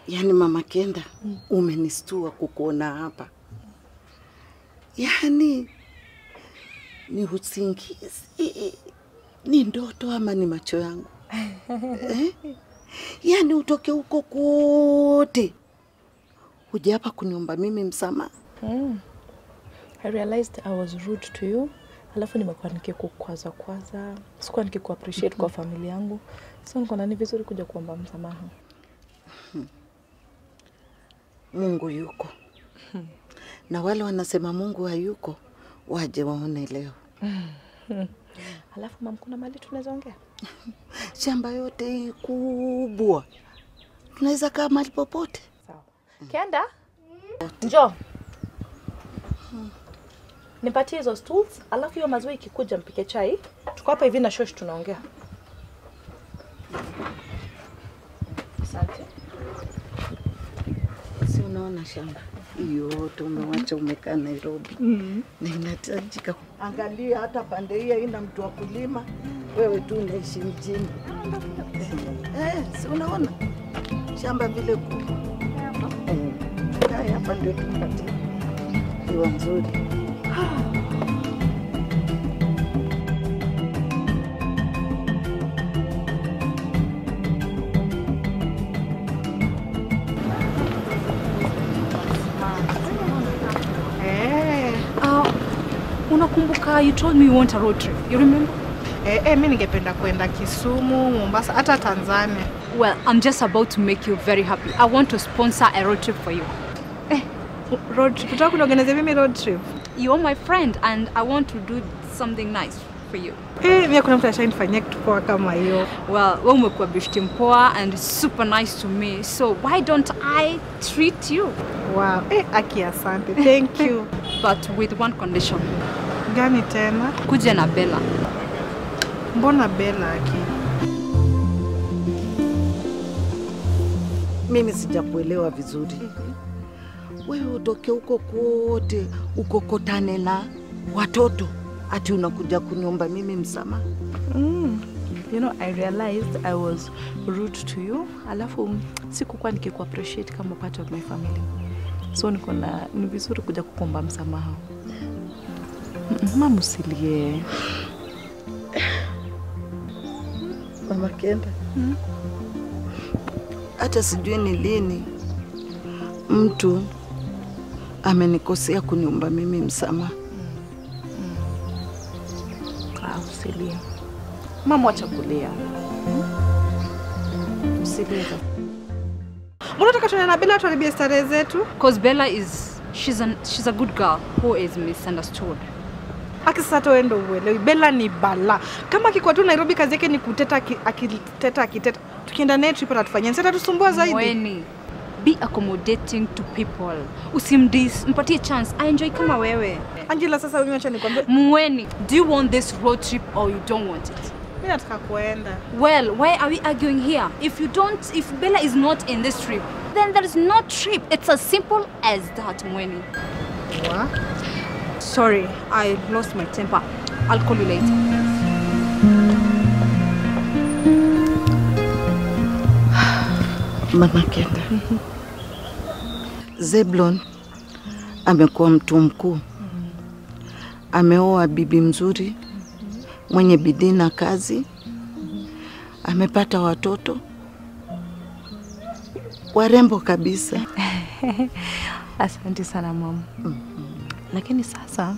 Yaani mama Kenda, umenistua kukuona hapa. Yaani ni usingizi, ni ndoto ama ni macho yangu eh? Yaani utoke huko kote huja hapa kuniomba mimi msamaha. I realized I was rude to you. Alafu nimekuwa nikikukwaza kwaza, sikuwa nikiku appreciate kwa familia yangu, so nikaona ni vizuri kuja kuomba msamaha. Mungu yuko na wale wanasema Mungu hayuko waje waone leo. Alafu mam, kuna mali tunaweza ongea? Shamba yote hii kubwa, tunaweza kaa mahali popote. Sawa. Kenda, njoo nipatie hizo stools, alafu hiyo maziwa ikikuja mpike chai. Tuko hapa hivi na shosh tunaongea. Asante. Si unaona shamba hii yote umewacha umekaa Nairobi na inahitajika. Angalia hata pande hii haina mtu wa kulima, wewe tu unaishi mjini. Eh, si unaona shamba vile kubwa. Eh, haya hapa ndio tupate hewa nzuri. Uh, unakumbuka you told me you want a road trip. You remember? Eh, eh, mi ningependa kwenda Kisumu, Mombasa, hata Tanzania. Well, I'm just about to make you very happy. I want to sponsor a road trip for you. Road trip, utaka kuniorganize mimi road trip? You are my friend and I want to do something nice for you. Eh, mimi kuna mtu ashanifanyia kitu poa kama hiyo. Well, wewe umekuwa beshte mpoa and super nice to me. So why don't I treat you? Wow. Eh, aki asante. Thank you. But with one condition. Gani tena? Kuja na Bella. Mbona Bella aki? Mimi sijakuelewa vizuri. Wewe utoke huko kote ukokotane na watoto ati unakuja kuniomba mimi msamaha? Mm. You know, I realized I was rude to you. Alafu sikukuwa nikiku appreciate kama part of my family. So niko na ni vizuri kuja kukuomba msamaha. Mm, Mama usilie. Mama Kenda, hata sijui ni lini mtu amenikosea kuniomba mimi msamaha. Ah, usilie. Mama wacha kulia. Usilie. Mbona unataka tuende na Bella tuharibie starehe zetu? Because Bella is she's an she's a good girl who is misunderstood. Aki sasa hata wewe ndio uelewi. Bella ni bala. Kama akikuwa tu Nairobi kazi yake ni kuteta aki- akiteta akiteta. Tukienda naye trip atatufanyia. Sasa tusumbua zaidi. Mweni, be accommodating to people. Usimdis, mpatie chance. I enjoy kama wewe. Angela, sasa wewe acha nikwambie. Mweni, do you want this road trip or you don't want it? Mimi nataka kuenda. Well, why are we arguing here? If you don't, if Bella is not in this trip, then there is no trip. It's as simple as that, Mweni. Wa? Sorry, I lost my temper. I'll call you later. Mama Kenda, Zeblon amekuwa mtu mkuu, ameoa bibi mzuri mwenye bidii na kazi, amepata watoto warembo kabisa. Asante sana mama. Lakini sasa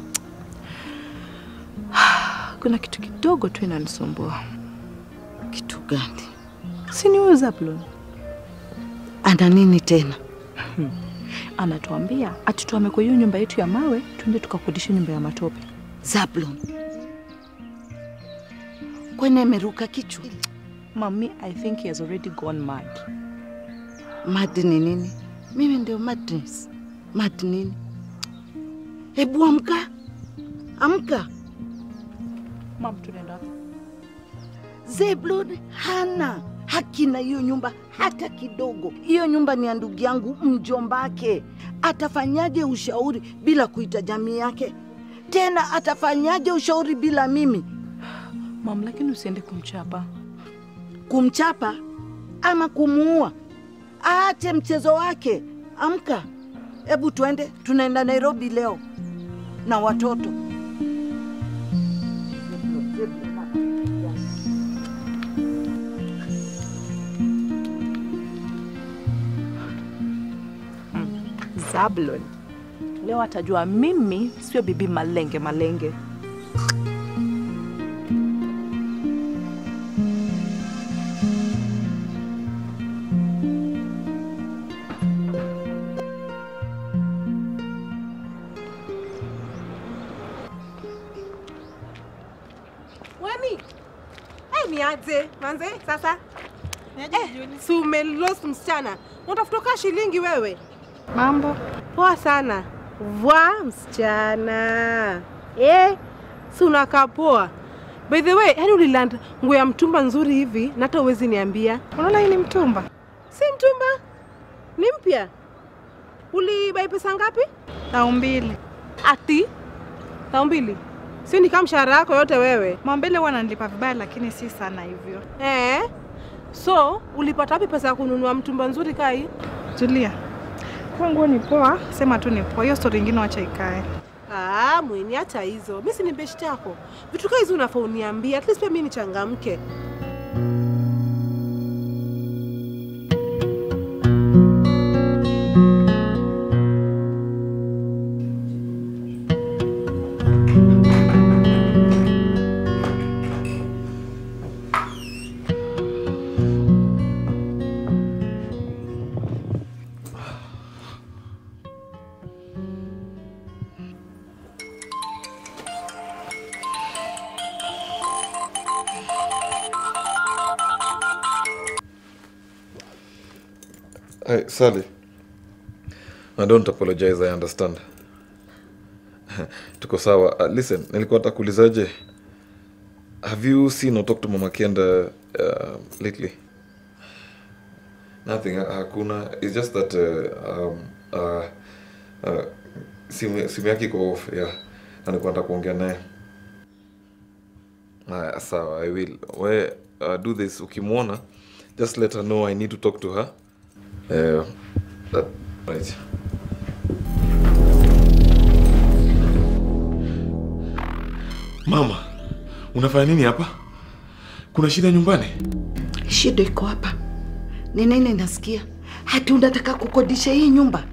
kuna kitu kidogo tu inanisumbua. Kitu gani? Si ni huyu Zablon Ana nini tena? anatuambia ati tuame kwa hiyo nyumba yetu ya mawe tuende tukakodisha nyumba ya matope. Zablon kwani ameruka kichwa? Mami, I think he has already gone mad. Mad ni nini? Mimi ndio madness. Mad nini? Hebu amka, amka. Mam, tunaenda wapi? Zeblon hana haki na hiyo nyumba hata kidogo. Hiyo nyumba ni ya ndugu yangu mjombake. Atafanyaje ushauri bila kuita jamii yake? Tena atafanyaje ushauri bila mimi? Mam, lakini usiende kumchapa. Kumchapa ama kumuua? aache mchezo wake. Amka, hebu tuende, tunaenda Nairobi leo na watoto. Zablon. Leo atajua mimi sio bibi malenge malenge. Wani? Eh, ni aje manze sasa? Eh, si umelost msichana. Unatafuta kaa shilingi wewe? Mambo Poa sana. Vwa msichana. Eh, si unakaa poa. By the way, yani uliland nguo ya mtumba nzuri hivi na hata uwezi niambia. unaona hii ni mtumba Si mtumba? Ni mpya. Ulibai pesa ngapi? au mbili. Ati? Tao mbili. Si ni kama mshahara yako yote wewe. Mwambele huwa ananilipa vibaya, lakini si sana hivyo. Eh? So, ulipata wapi pesa ya kununua mtumba nzuri kai? Julia, kwa nguo ni poa, sema tu ni poa. Hiyo stori ingine wacha ikae. Ah, mweni hata hizo. Mimi si ni beshte yako. Vitu kama hizo unafaa uniambie. At least pia mimi nichangamke. Hey, Sally. I don't apologize, I understand. Tuko sawa. Uh, listen, nilikuwa nataka kuulizaje? Have you seen or talked to Mama Kenda uh, lately? Nothing, ha- hakuna. It's just that uh, um, uh, uh, simu, simu yake iko off, yeah. Na nilikuwa nataka kuongea naye. Haya, sawa, I will. We, uh, do this, ukimwona, just let her know I need to talk to her. Uh, that, right. Mama, unafanya nini hapa? Kuna shida nyumbani? Shida iko hapa. Ni nini nasikia? Hati unataka kukodisha hii nyumba?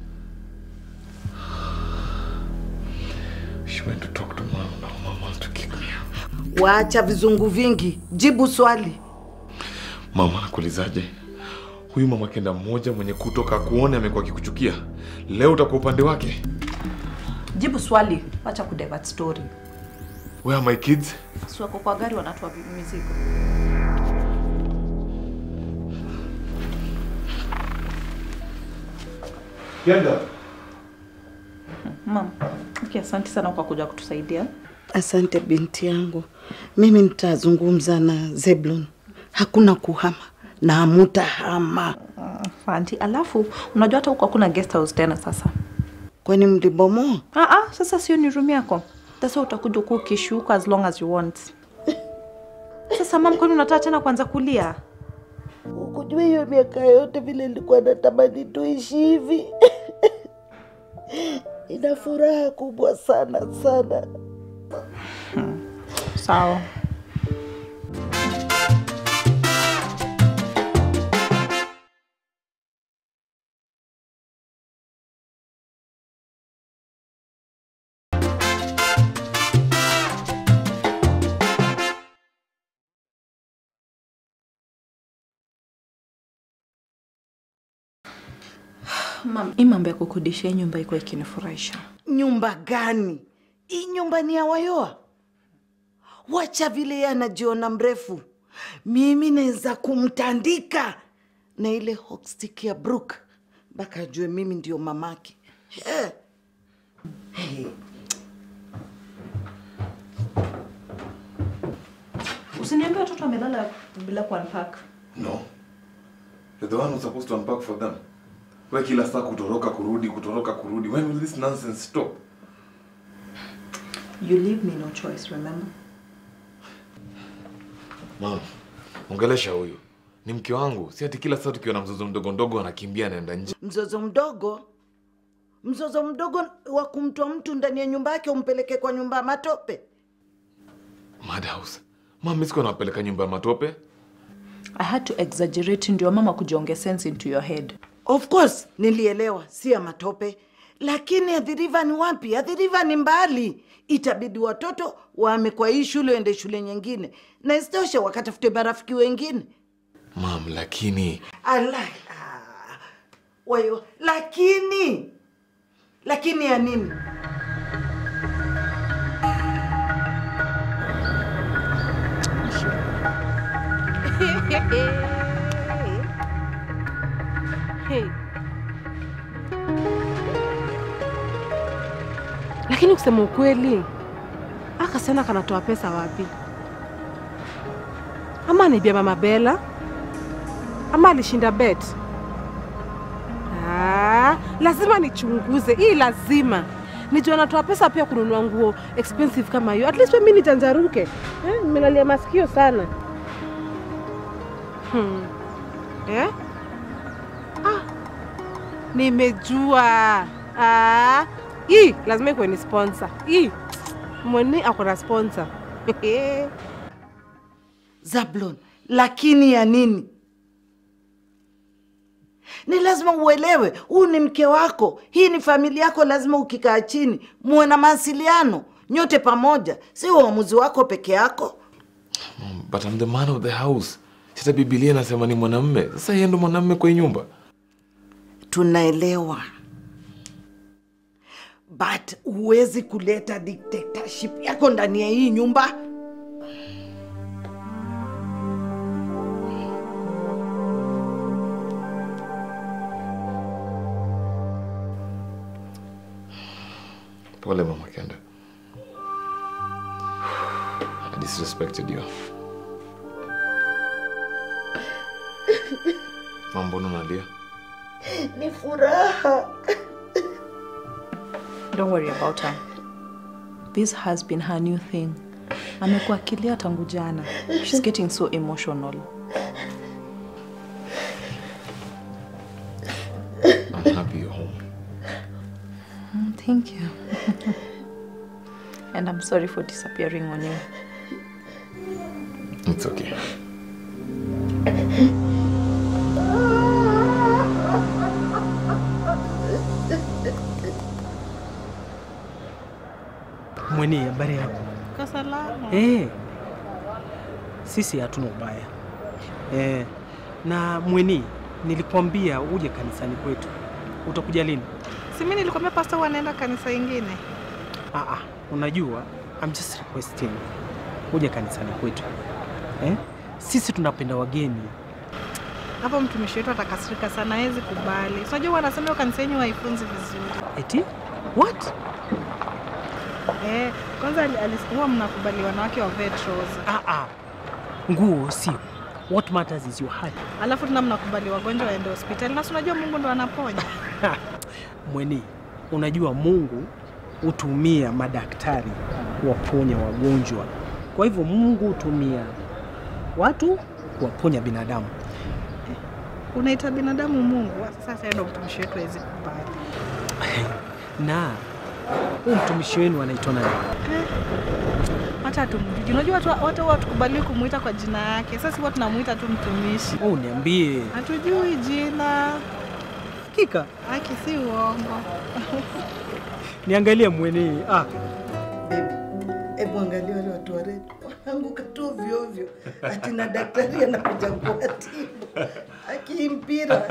She went to talk to mom. Now mom wants to kick me out. Waacha vizungu vingi, jibu swali. Mama, nakuulizaje? Huyu mama kenda mmoja mwenye kutoka kuone amekuwa akikuchukia. Leo utakuwa upande wake. Jibu swali, wacha kudivert story. Where are my kids? Si wako kwa gari wanatoa mizigo. Kenda. Mam, okay, asante sana kwa kuja kutusaidia. Asante binti yangu, mimi nitazungumza na Zeblon. Hakuna kuhama na hamutahama. Fanti, alafu unajua hata huko hakuna guest house tena sasa. Kwani mlibomoa? Ah, ah, sasa sio ni room yako. Sasa utakuja kuwa ukishuka as long as you want. Sasa mam, kwani unataka tena kuanza kulia? Ukujua hiyo miaka yote vile nilikuwa natamani tuishi hivi. Ina furaha kubwa sana sana. Sawa. Mam, hii mambo ya kukodisha hii nyumba iko ikinifurahisha. Nyumba gani? Hii nyumba ni ya Wayoa. Wacha vile yeye anajiona mrefu. Mimi naweza kumtandika na ile hockstick ya Brook mpaka ajue mimi ndio mamake. Eh. Hey. Usiniambie watoto wamelala bila kuunpack. No. You're the one who's supposed to unpack for them. We kila saa kutoroka kurudi, kutoroka kurudi. When will this nonsense stop? You leave me no choice, remember? Mama, ongelesha huyu. ni mke wangu si ati kila saa tukiwa na mzozo mdogo mdogo anakimbia anaenda nje Mzozo mdogo, mzozo mdogo wa kumtoa mtu ndani ya nyumba yake umpeleke kwa nyumba ya matope. madhouse mama mi sikuwa nawapeleka nyumba ya matope I had to exaggerate ndio mama kujonge sense into your head. Of course nilielewa, si ya matope, lakini Athi ni wapi? Athi ni mbali, itabidi watoto wame kwa hii shule waende shule nyingine, na isitoshe wakatafute marafiki wengine. mam lakini Ala, ah, wayo, lakini lakini ya nini? Hey. Lakini kusema ukweli, aka sana kanatoa pesa wapi? Ama anaibia mama Bella, ama alishinda bet. Ah, lazima nichunguze hii, lazima nijua anatoa pesa pia kununua nguo expensive kama hiyo. At least mimi nijanjaruke. Eh, nimelalia masikio sana. Hmm. Eh? Nimejua. Ah, hii lazima ikuwe ni sponsor. Hii mwene ako na sponsor. Zablon, lakini ya nini? Ni lazima uelewe, huu ni mke wako, hii ni familia yako. Lazima ukikaa chini muwe na mawasiliano nyote pamoja, si uamuzi wako peke yako. Mom, but I'm the man of the house sita bibilia inasema ni mwanamme sasa yeye ndo mwanamme kwa hii nyumba Tunaelewa, but huwezi kuleta dictatorship yako ndani ya hii nyumba. pole mama kenda I disrespected you Mama, mbona unalia Ni furaha. Don't worry about her. This has been her new thing. Amekuwa akilia tangu jana. She's getting so emotional. I'm happy you're home Mm, Thank you. and I'm sorry for disappearing on you. it's okay Mweni, habari yako? Kasalama. Eh, sisi hatuna ubaya eh, na Mweni, nilikwambia uje kanisani kwetu, utakuja lini? Si mimi nilikwambia pasta huwa anaenda kanisa ingine. Ah, ah, unajua I'm just requesting uje kanisani kwetu eh? Sisi tunapenda wageni Hapo mtumishi wetu atakasirika sana, hawezi kubali. So, Unajua wanasema hiyo kanisa yenyu haifunzi vizuri. eti what? Eh, kwanza ali- ali- huwa mnakubali wanawake wavae trouser. Ah, ah. Nguo sio, what matters is your heart. Alafu tena mnakubali wagonjwa waende hospitali. Na si unajua Mungu ndo anaponya. Mweni, unajua Mungu hutumia madaktari kuwaponya wagonjwa. Kwa hivyo Mungu hutumia watu kuwaponya binadamu. Unaita binadamu Mungu. Sasa ndo mtumishi wetu hawezi kubali. Na huyu mtumishi wenu anaitwa nani? Hata tumjui. Unajua watu watu huwa tukubali kumuita kwa jina yake. Sasa huwa tunamuita tu mtumishi. Oh, niambie. Hatujui jina. Hakika Haki si uongo. niangalie Mweni. Ah, Baby, hebu angalia wale watu wa redio wanaanguka tu ovyo ovyo, ati na daktari anakuja kuwatibu akimpira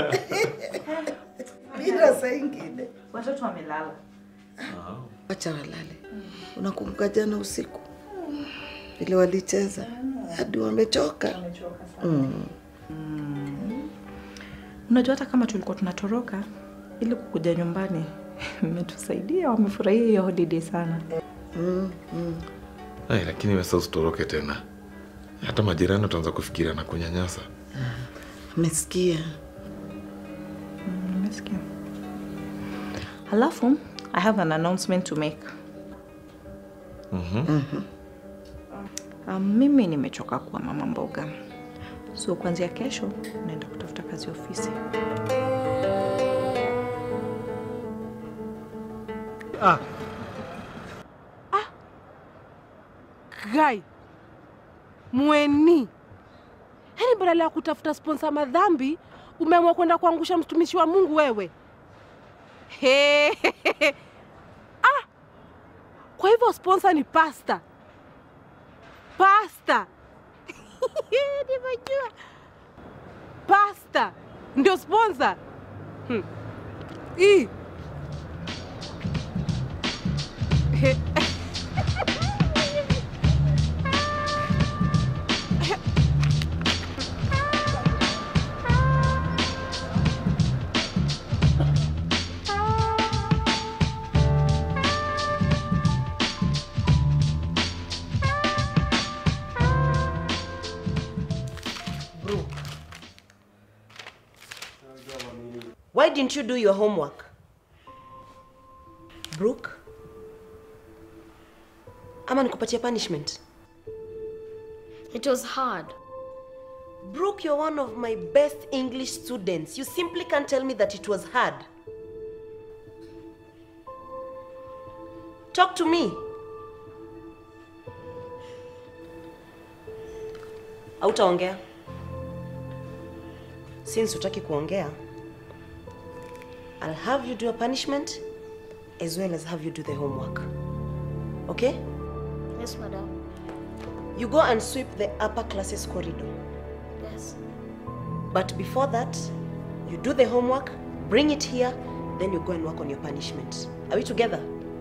mpira saa ingine. Watoto wamelala. Wacha walale. Unakumbuka jana usiku vile walicheza hadi wamechoka? Mm. Unajua hata kama tulikuwa tunatoroka ili kukuja nyumbani, mmetusaidia, wamefurahia hiyo holiday sana. Mm, mm. Ai, lakini wewe sasa usitoroke tena hata majirani wataanza kufikiria na kunyanyasa Umesikia? Nimesikia. Halafu, I have an announcement to make. Mhm. Um, mimi nimechoka kuwa mama mboga, so kuanzia kesho naenda kutafuta kazi ofisi. Ah, Guy, mweni, yaani badala ya kutafuta sponsa madhambi umeamua kwenda kuangusha mtumishi wa Mungu wewe. He, ah, kwa hivyo sponsa ni pasta, pasta nimejua pasta ndio sponsa hmm. Ii. He. Why didn't you do your homework? Brooke? Ama nikupatia punishment? It was hard. Brooke, you're one of my best English students. You simply can't tell me that it was hard. Talk to me. Hautaongea. Since utaki kuongea, I'll have you do a punishment as well as have you do the homework. Okay? Yes, madam. You go and sweep the upper classes corridor. Yes. But before that, you do the homework, bring it here, then you go and work on your punishment. Are we together?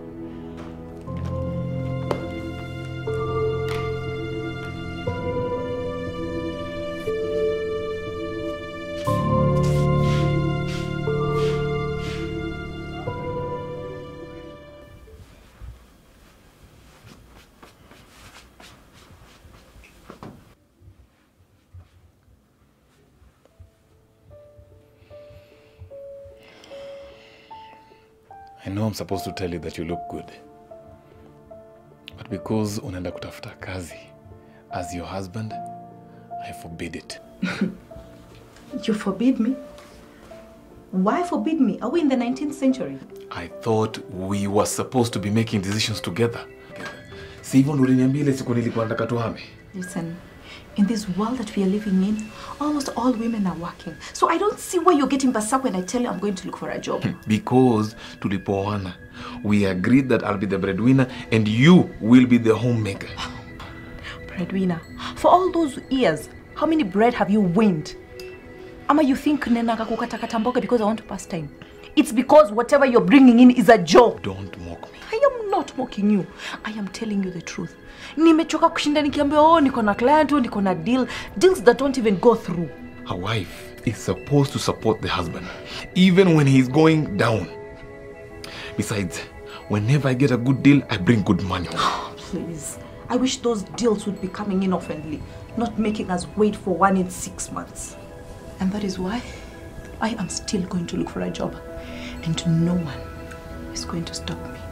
I know I'm supposed to tell you that you look good. But because unaenda kutafuta kazi as your husband, I forbid it. You forbid me? Why forbid me? Are we in the 19th century? I thought we were supposed to be making decisions together. Si hivyo ndo uliniambia ile siku nilikuwa nataka tuhame. Listen, in this world that we are living in, almost all women are working. So I don't see why you're getting basak when I tell you I'm going to look for a job. Because tulipoana, we agreed that I'll be the breadwinner and you will be the homemaker. Breadwinner. For all those years, how many bread have you winned? Ama you think nenanga kukatakata mboga because I want to pass time? It's because whatever you're bringing in is a job. Don't mock me. I am not mocking you. I am telling you the truth. Nimechoka kushinda nikiambia oh niko na client, oh niko na deal, deals that don't even go through. A wife is supposed to support the husband, even when he's going down. Besides, whenever I get a good deal, I bring good money. Please. I wish those deals would be coming in oftenly, not making us wait for one in six months. And that is why I am still going to look for a job. And no one is going to stop me.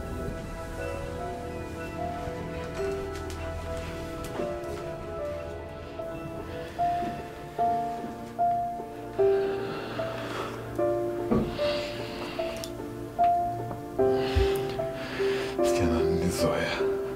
Sikiana nilizoea.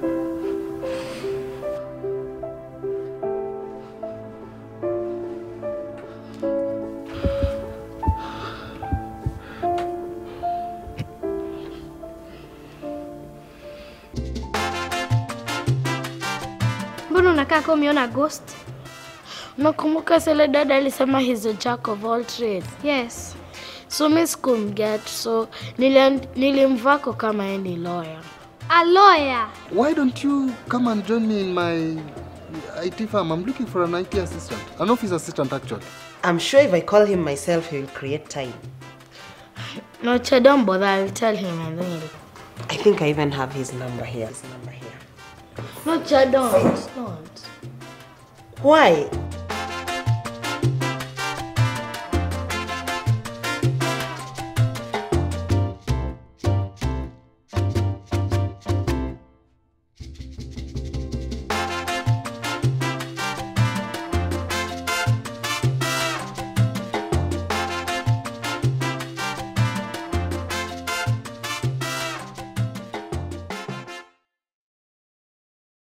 Mbona unakaa kama umeona ghost? Unakumbuka sile dada alisema he's a jack of all trades? Yes. So mi sikumget, so nilim- nilimvako kama yeye ni lawyer. A lawyer. Why don't you come and join me in my IT firm? I'm looking for an IT assistant, an office assistant actually. I'm sure if I call him myself, he will create time. No, Che, don't bother. I'll tell him and then he'll... I think I even have his number here. His number here. No, Che, don't. Don't. Why?